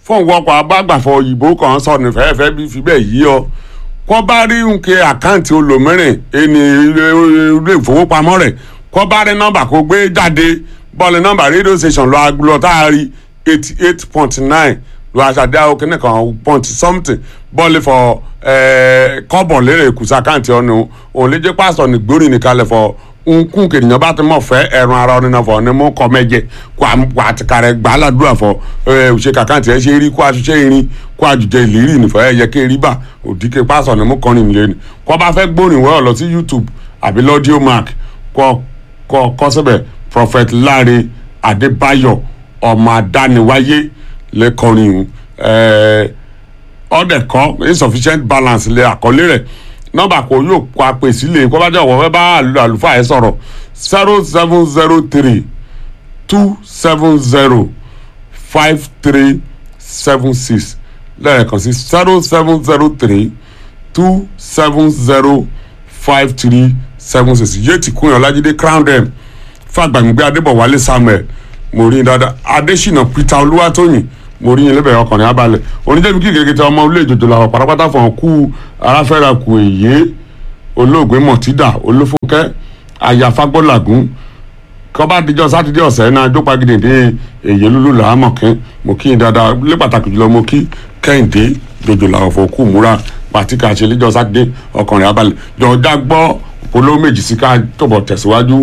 fóun wọkọ̀ agbágbàfọ̀ òyìnbó kan sọ ní fẹ́ẹ́fẹ́ bí fi bẹ́ẹ̀ yí ọ kọ́ bá rí nǹkan àkáǹtì olòmíràn ẹni ilé ìfowópamọ́ rẹ̀ kọ́ bá rí nọ́mbà kó gbé jáde bọ́ọ̀lù nọ́mbà rédíò station lọ agbúlọ̀ tá a rí eighty eight point nine lọ aṣàdé àwọn kìnnì kan point something bọ́ọ̀lù fọ kọ́bọ̀ lérè kùsà àkáǹtì ọ̀nà òun lè jẹ́ pásítọ̀ ní gbórí nìkalẹ̀ fọ nkún kènìyàn bá ti mọ̀ fẹ́ ẹ̀rùn ara ọ̀nà náà fọ ní mú kọ́ mẹ́jẹ kó àtìkárẹ̀ gbà á ládùúrà fọ òṣè kàkáǹtì ẹ̀ ṣe rí kó aṣiṣẹ́ irin kó àjùjẹ ìlérí nìfọ̀ ẹ̀ yẹ kí erí bà òdìkẹ́ pásítọ̀ ní mú kọrin nílé ni kó bá fẹ́ gbórin wọ́ọ̀ lọ sí YouTube àbí lọ́díò mark kọ́ kọ́ kọ́ síbẹ̀ prophet Láre Adébáyọ̀ ọmọ adániwáyé lẹ́kọrin ọ̀dẹ̀kọ́ insufficient balance lé àkọlé rẹ̀ nọ́mbà kò yóò kó apè sílẹ̀ kó bá jẹ́ ọ̀wọ́ fẹ́ bá àlùfáà yẹn sọ̀rọ̀ zero seven zero three two seven zero five three seven six lẹ́ẹ̀kan sí zero seven zero three two seven zero five three seven six yéètì kúnyàn ọlájídé crown dem fàgbàmígbé adébọ̀wálé samuel mo rí i dáadáa adésínà peter olúwatóyìn mo rí yín lébẹ̀ ọkùnrin abalẹ̀ oníjẹ́mi kí kékeré ọmọ ilé ìjòjò làwọn pátápátá fún ọkú aráfẹ́ra kù èyí olóògbé mọ̀tídà olófúnkẹ́ àyàfagbọ́làgún kọ́ba díjọ́ sátidé ọ̀sẹ̀ náà jópa gidigidi èyí lulu làámọ̀kẹ́ mo kí yín dáadáa lé pàtàkì jùlọ mo kí kẹ́hìndé jòjò làwọn fún ọkú múra pàtíkà ṣe lẹ́jọ́ sátidé ọkùnrin abalẹ̀ jọ̀ọ́jà gbọ́ polówó méjì sí ká tọ̀bọ̀ tẹ̀síwájú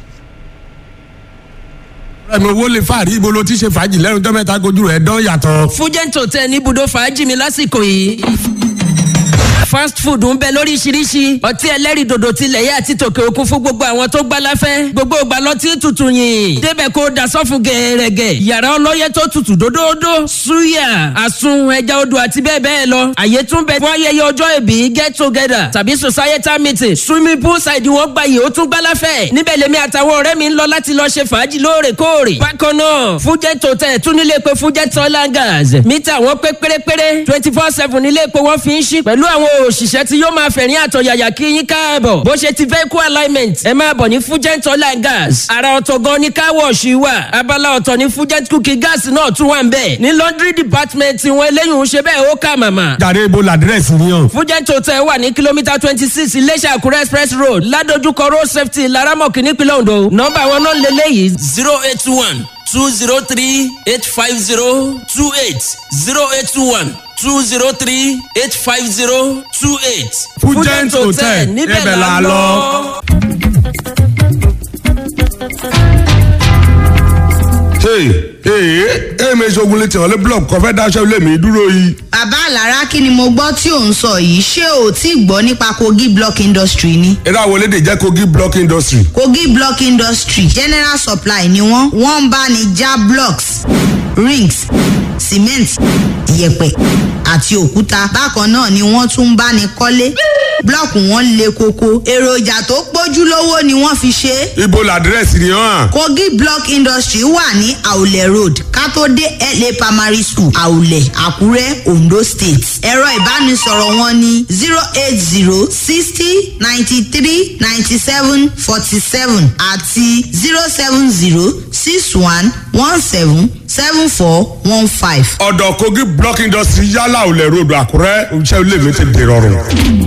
ẹ̀mí owó lè fàárí ibo ló ti ṣe fàájì lẹ́nu tó mẹ́ta kojú rẹ̀ dán yàtọ̀. fújẹ́ǹtò tẹ ní ibùdó fàájì mi lásìkò yìí fast food ń bẹ lóríṣiríṣi ọtí ẹlẹ́rìndòdò tilẹ̀ yẹ àti tòkè òkun fún gbogbo àwọn tó gbá láfẹ́ gbogbo ìgbà lọtí tutù yìn débẹ̀ kó da sọ́fun gẹ̀ẹ́rẹ́gẹ̀ yàrá ọlọ́yẹ tó tutù dódódó suya àsun ẹja odò àti bẹ́ẹ̀ bẹ́ẹ̀ lọ àyè tún bẹ fún ayẹyẹ ọjọ́ ìbí get together tàbí societal meeting swimming pool side wọn gba yìí ó tún gbá láfẹ́ níbẹ̀ lèmi àtàwọn ọ̀rẹ́ mi ń lọ láti lọ ṣe fàájì lóòrèkóòrè bákan náà fújẹ́ tòtẹ́ tún nílé pé fújẹ́ tọ́lá gas mítà wọn pé pérépéré twenty four seven nílé pé wọ́n fi ń ṣí pẹ̀lú àwọn òṣìṣẹ́ tí yóò máa fẹ̀rín àtọ̀yàyà kí yín káàbọ̀ bó ṣe ti vehicle alignment ẹ máa bọ̀ ní fugent oil and gas ara ọ̀tọ̀ gan ni car wash wà abala ọ̀tọ̀ ní fugent cooking gas náà tún wà ń bẹ̀ ní laundry department wọn eléyìí ń ṣe bẹ́ẹ̀ ó kà màmá. jàre ibo làdírẹ́sì ni yàn. fugent hotel wà ní kìlómítà twenty six iléṣà àkúrẹ́ express road ládojúkọ road safety laramọ̀kì nípínlẹ̀ ondo nọ́mbà wọn náà lélẹ́yìí zero eight one two zero three eight five zero two eight zero eight one two zero three eight five zero two eight. Fugent Hotel, ibẹ̀ la lọ. ee èmi ṣogun létí ọ̀lẹ́ blọọkù kan fẹ́ dáṣẹ́ ilé mi dúró yìí. bàbá àlàrá kí ni mo gbọ́ tí ò ń sọ yìí ṣé o tí gbọ́ nípa kogi block industry ni. eré àwọn elédè jẹ́ kogi block industry. kogi block industry general supply ni wọ́n wọ́n ń bá ní já blocks rings cement yẹ̀pẹ̀ àti òkúta bákan náà ni wọ́n tún ń bá ní kọ́lé blọọkù wọn le koko èròjà tó pójú lówó ni wọ́n fi ṣe é. ibo làdírẹ́sì ni hàn. kogi block industry wà ní àwùlẹ̀ road kátó dé la primary school àwùlẹ̀ àkúrẹ́ ondo state ẹ̀rọ ìbánisọ̀rọ̀ wọn ní zero eight zero sixty ninety three ninety seven forty seven àti zero seven zero six one one seven seven four one five. ọ̀dọ̀ kogi block industry yálà òlẹ̀ road àkúrẹ́ iṣẹ́ ilé mi ti dèrọ̀rùn.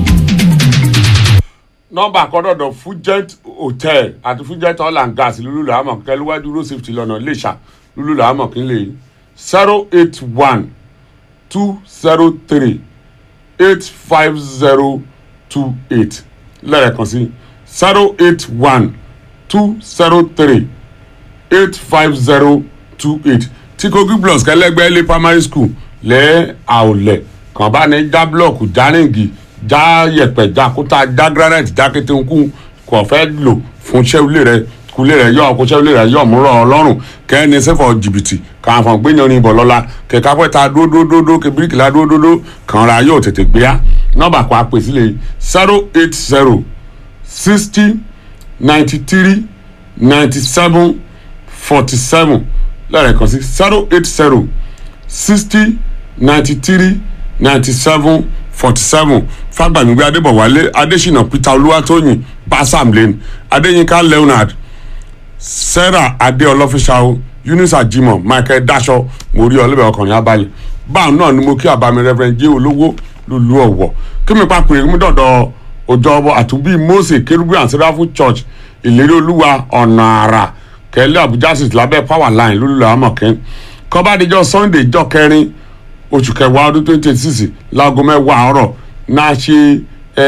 nọ́mbà kọ́dọ̀dọ̀ fugent hotel àti fugent oil and gas lulu làámọ̀ kẹlúwájú road safety lọ́nà iléṣà lulu làámọ̀ kí n lè zero eight one two zero three eight five zero two eight lẹ́ẹ̀kan sí zero eight one two zero three eight five zero two eight tí kogi blocks kẹlẹ́gbẹ́ ilé primary school lẹ́ àwòlẹ̀ kàn bá ní já blọọkù já ríǹgì já yẹ̀pẹ̀ já kúta já granite já kéténkù kò fẹ́ lò fún sẹ́wulẹ̀ rẹ kulẹ̀ rẹ yọ ọkọ sẹ́wulẹ̀ rẹ yọ múrọ̀ ọlọ́run kẹ́ni sẹ́fọ̀ jìbìtì kàn fọ̀n gbé yanrin bọ̀ lọ́la kẹ̀kẹ́ afẹ́ta dódódódó kẹ bíríkìlá dódódó kàn ra yóò tètè gbéyà nọ́mbà kó apè sílẹ̀ zero eight zero sixty ninety three ninety seven forty seven lẹ́ẹ̀kan sí zero eight zero sixty ninety three ninety seven forty seven fagbamigbe adébọ̀wálé adésínà peter olúwatóyìn basam lane adéyínká leonard sarah adéọlọ́fíṣàwò eunice ajimo michael dasho mo rí ọlẹ́bẹ̀ ọkùnrin abalẹ̀ báwọn náà ni mo kí àbámi reverend jẹ́ olówó lulu ọ̀wọ̀ kí mi papòrè mi dọ̀dọ̀ ọjọ́ ọbọ̀ àtúbí mose kérúbù and seraphim church ìlérí olúwa ọ̀nà àrà kẹ́lẹ́ abuja street lábẹ́ power line lulu amọ̀kẹ́ kọ́bádéjọ́ sunday jọ́ kẹrin oṣù kẹwàá ọdún twenty twenty six láago mẹ́wàá àárọ̀ náà ṣe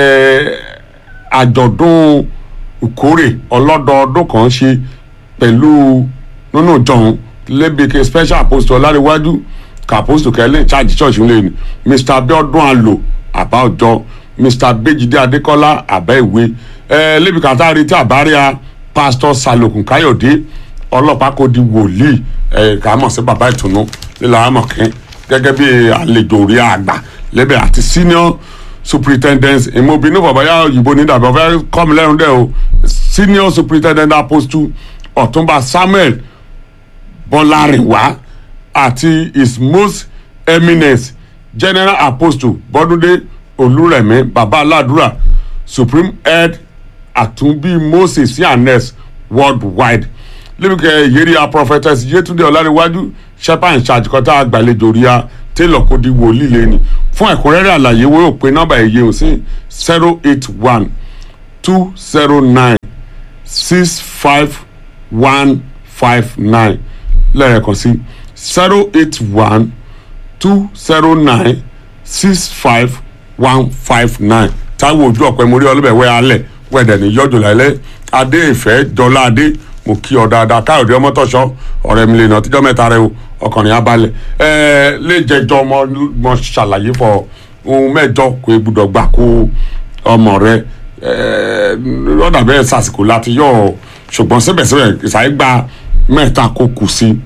àjọ̀dún ìkórè ọlọ́dọọdún kan ṣe pẹ̀lú nínú ìjọ̀hún lẹ́bìkẹ́ special apostle ọláríwájú kàpọ́sítò kẹ́lẹ́ charge church ń lè ní mr abiodun alo àbá ọjọ́ mr bejide adekola àbá ìwé lẹ́bìkẹ́ àtàrí tí àbáríà pastor salokun káyọ̀dé ọlọ́pàá kò di wòlíì kà á mọ̀ sí bàbá ìtùnú nílà àmọ̀kẹ́ gẹ́gẹ́ bí àlejò orí àgbà lẹ́bẹ̀ àti senior superintendent ìmọ̀bìnú bàbáyá òyìnbó ní dàbí ọ̀fẹ́ kọ́mi lẹ́nu dẹ́ o senior superintendent apostle ọ̀túnba samuel bọ́lárìnwá àti his most eminent general apostle bọ́dúndé olúrẹ̀mí bàbá aládùúrà supreme head àtúnbí moses yanes worldwide lẹ́mìkẹ́ yẹ́rìá prophetess yétúndé ọ̀làríwájú shepherd in charge kọ́tà àgbàlejò ríà taylor kò di wòlíì lẹ́ni fún ẹ̀kúnrẹ́rẹ́ àlàyé wo yóò pe nọ́mbà èyí ò sí zero eight one two zero nine six five one five nine lẹ́ẹ̀kan sí zero eight one two zero nine six five one five nine táwọn ojú ọ̀pẹ mórí ọlọ́bẹ̀ wẹ́ alẹ̀ wẹ̀dẹ̀ ní yọjọ́ lálẹ́ adé ìfẹ́ jọlá adé mo kí ọ dáadáa káyọ̀dé ọmọtọ́ṣọ́ ọ̀rẹ́ mi lè nà tíjọ́ mẹ́ta rẹ o ọkùnrin abalẹ̀ ẹ̀ẹ́ lè jẹjọ́ ọmọ mo ṣàlàyé fọ ohun mẹ́jọ kò gbúdọ̀ gbà kó ọmọ rẹ ẹ̀ẹ́ lọ́dà bẹ́ẹ̀ sàsìkò láti yọ ọ ṣùgbọ́n síbẹ̀síbẹ̀ ìsàyè gba mẹ́ta kó kù sí i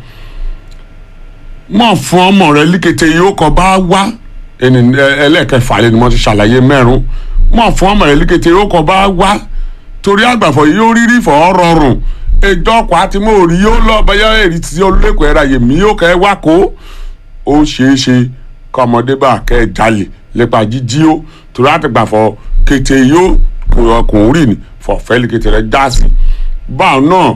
mọ̀ fún ọmọ rẹ líkété yóò kọ́ bá wá ẹni ẹlẹ́ẹ̀kẹfà lẹ́nu mo ti ṣàlàyé mẹ́rún mọ̀ fún ọmọ rẹ líkété yóò kọ́ bá wá torí àgbàfọ̀ yìí ó rírí fọ́ rọrùn ẹjọ́ ọkọ̀ àti mo rí yóò lọ bẹ́yà èrì tí olùlẹ́kọ̀ọ́ ẹ̀rọ ayé mi yóò kẹ́ wá kó ó ṣeé ṣe kọ́ ọmọdé bá kẹ́ ẹ jalè lépa jíjí ó torí àtìgbàfọ̀ kété yóò ọkùnrin ní fọ̀fẹ́lì kété rẹ̀ já sí báwọn náà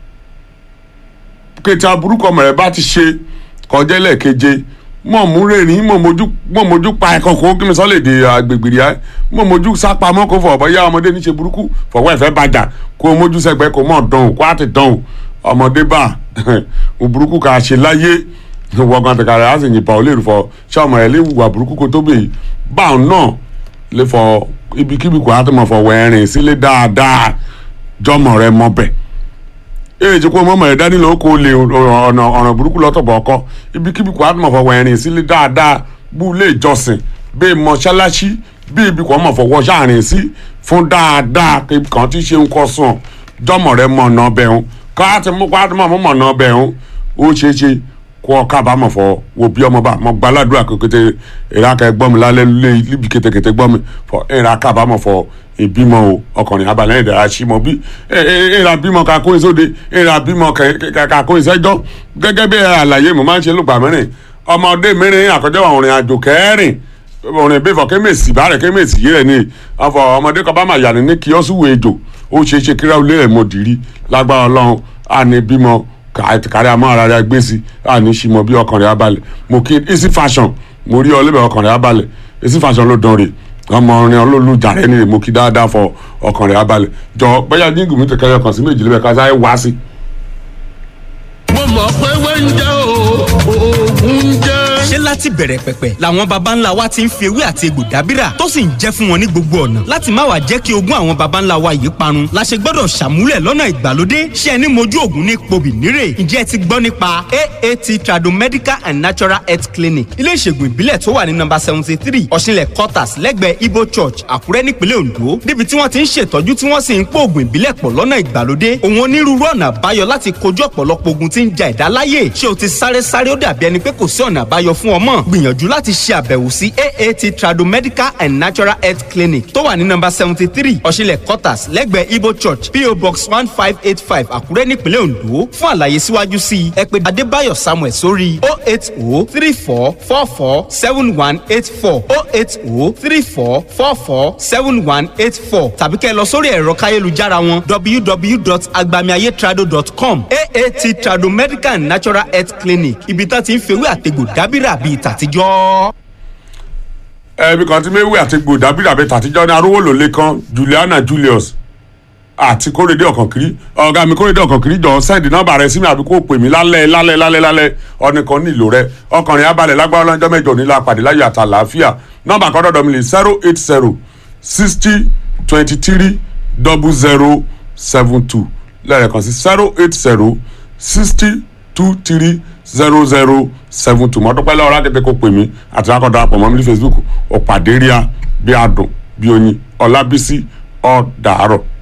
kété aburúkọ ọmọ rẹ bá ti ṣe kọjá lẹ́ẹ̀keje mọ̀ mú rẹ́rìn mọ̀ mojú mọ̀ mojú pa ẹ̀kọ́ kó kí mi sọ́ lè dè agbègbè rí ẹ́ mọ̀ mojú sápamọ́ kó fọ̀ bọ́yá ọmọdé níṣe burúkú fọwọ́ ẹ̀fẹ́ bàjá kó o mójú sẹ́gbẹ́ kó mọ̀ dán o kó a ti dán o ọmọdé bá o burúkú kà á ṣe láyé wọ́gàn tẹ̀ka rẹ̀ á sì yìnbọn ó lè rú fọ ṣé ọmọ rẹ̀ lè wùwà burúkú kó tó bè yìí báwọn náà lè fọ ibikíbi kó a ti mọ̀ fọ wẹ̀rin sílé dáadáa jọmọ rẹ̀ mọ bẹ́ẹ̀ ee jẹ́ kó mọ́mọ́ ẹ̀ dání lọ́wọ́ kó lè ọ̀nà ọ̀nà burúkú lọ́tọ̀bọ̀ ọkọ ibikíbi kò àtúmọ̀ fọwọ́ ẹ̀rìn sílé dáadáa bú ilé ìjọsìn bíi mọ́ṣáláṣí bíi ibi kò mọ̀ fọwọ́ ṣàrìn sí fún dáadáa kan tí ṣe ń kọ́ sùn jọmọ̀ rẹ mọ̀ ọ̀nà ọbẹ̀ ń ká ti mú ká ti mọ̀ mọ̀ ọ̀nà ọbẹ̀ ń ó ṣeé ṣe kó ọ kábàámọ̀ fọ wo bí ọmọ bá mọ gbàládùra kékeré ìrákà ẹgbọ́n mi lálẹ́ níbi kétékété gbọ́n mi fọ ìrà kábàámọ̀ fọ ìbímọ o ọkùnrin abalẹ̀ ìdára sí mọ bí ìrà bímọ kakó ìsóde ìrà bímọ kakó ìsẹjọ gẹ́gẹ́ bí àlàyé mo máa ń ṣe lùgbà mẹ́rin ọmọdé mẹ́rin àkọjọ́ àwọn òrìn àjò kẹrin òrìn ìbífọ̀ kémèsì bá rẹ̀ kémèsì yìí rẹ̀ ni ọfọ ọmọdé kan bá máa yàrá ní kíọ́sùwò ejò ó ṣe é ṣe kíra olè rẹ̀ mọ̀ dìrí lágbára ọlọ́run àní bímọ kárí àmọ́ ara rẹ̀ gbé sí àní ṣìmọ̀ bí ọkàn rẹ̀ abalẹ̀ mo kí easy fashion mo rí ọ lébẹ̀ ọkàn rẹ̀ abalẹ̀ easy fashion ló dán rè ọmọ orin olólùjàre ni mo kí dáadáa fọ ọkàn rẹ̀ abalẹ̀ jọ bẹ́yà jíǹgù mi tẹ̀kẹ́ ọkàn sí méjì lébẹ̀ ká sáyé wá sí. mo mọ̀ pé wẹ́ńjẹ́ o oògùn jẹ́. ṣé láti bẹ̀rẹ̀ pẹ̀pẹ̀ làwọn baba ńlá wa ti ń fi ewé àti egbò dábìrà tó sì ń jẹ́ fún wọn ní gbogbo ọ̀nà láti má wàá jẹ́ kí ogún àwọn baba ńlá wa yìí parun la ṣe gbọ́dọ̀ ṣàmúlẹ̀ lọ́nà ìgbàlódé ṣé ẹni mojú ògùn ní pobì nírè ǹjẹ́ ẹ ti gbọ́ nípa aat tradomedical and natural health clinic ilé ìṣègùn ìbílẹ̀ tó wà ní nọ́mbà seventy three ọ̀ṣinlẹ̀ quarters lẹ́gbẹ̀ẹ́ ibo church àkúrẹ́ nípínlẹ̀ ondo níbi tí wọ́n ti ń ṣètọ́jú tí wọ́n sì ń pò ògùn ìbílẹ̀ pọ̀ lọ́nà ìgbàlódé òun onírúurú ọ̀nà àbáyọ láti kojú ọ̀pọ̀lọpọ̀ ogun tí ń ja ẹ̀dá láyè ṣé o ti sáré sáré ó dàbí ẹni pé kò sí ọ̀nà àbáyọ fún ọmọ mọ̀ gbìyànjú láti ṣe àbẹ̀wò sí aat tradomedical and natural health clinic tó wà ní nọmba seventy three ọ̀ṣinlẹ̀ quarters lẹ́gbẹ̀ẹ́ ibo church po box one five eight five àkúrẹ́ nípínlẹ̀ ondo fún àlàyé síwájú sí i ẹ pè adébáyọ̀ samuel sórí o eight o three four four four seven one eight four o eight o three four four four seven one eight four tàbí kẹ́ ẹ lọ sórí ẹ̀rọ káyélujára wọn www.agbamiayetrado.com aat trado medical and natural health clinic ibi tá ti ń fewé àtegbò dábìrà bíi tàtijọ́. ẹbí kan tí méwì àti gbòdàbí ràbẹ tàtijọ́ ní arówólò lẹ́kan juliana julius àti kórèdé ọ̀kànkiri ọ̀gá mi kórèdé ọ̀kànkiri jọ sẹ́ẹ̀dì nọ́mbà rẹ sí mi àbí kó pè mí lálẹ́ lálẹ́ lálẹ́ lálẹ́ ọ̀nìkan nílò rẹ ọkùnrin abalẹ̀ lágbára lọ́jọ́ mẹ́jọ nílò àpàdé láyọ̀ àtàlàáfíà nọ́mbà kan dọ̀dọ̀ mi lè zero eight zero sixty twenty three double zero seven two lẹ́ẹ̀kan sí zero eight zero sixty two three zero zero seven two mọ́tòpẹ́ lọ́wọ́ lákẹ́tẹ́ kó pè mí àti akọ̀dọ̀ àpọ̀ mọ́ mi ní facebook ọ̀pàdéríà bí adùn bí oyin ọlábísí ọ̀dàárọ̀.